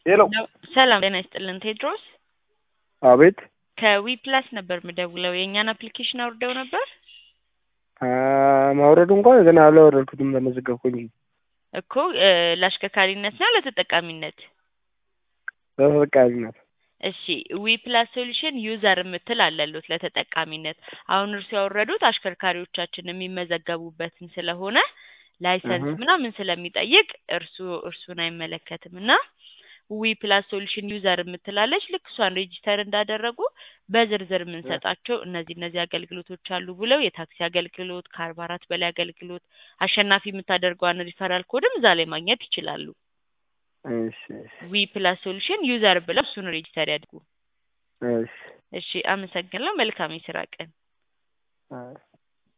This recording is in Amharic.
ሄሎ ሰላም ጤና ይስጥልን ቴድሮስ አቤት ከዊ ፕላስ ነበር የምደውለው የእኛን አፕሊኬሽን አውርደው ነበር አ፣ ማውረዱ እንኳን ገና አላወረድኩትም ተመዘገብኩኝ እኮ እ፣ ለአሽከርካሪነት ነው ለተጠቃሚነት በተጠቃሚነት እሺ ዊ ፕላስ ሶሉሽን ዩዘር የምትል አለሉት ለተጠቃሚነት አሁን እርሱ ያወረዱት አሽከርካሪዎቻችን የሚመዘገቡበትን ስለሆነ ላይሰንስ እህ። ምናምን ስለሚጠይቅ እርሱ እርሱን አይመለከትም እና ዊ ፕላስ ሶሉሽን ዩዘር የምትላለች ልክ እሷን ሬጂስተር እንዳደረጉ በዝርዝር የምንሰጣቸው እነዚህ እነዚህ አገልግሎቶች አሉ ብለው የታክሲ አገልግሎት ከአርባ አራት በላይ አገልግሎት አሸናፊ የምታደርገዋን ሪፈራል ኮድም እዛ ላይ ማግኘት ይችላሉ እሺ እሺ ዊ ፕላስ ሶሉሽን ዩዘር ብለው እሱን ሬጂስተር ያድርጉ እሺ እሺ አመሰግናለሁ መልካም የስራ ቀን አ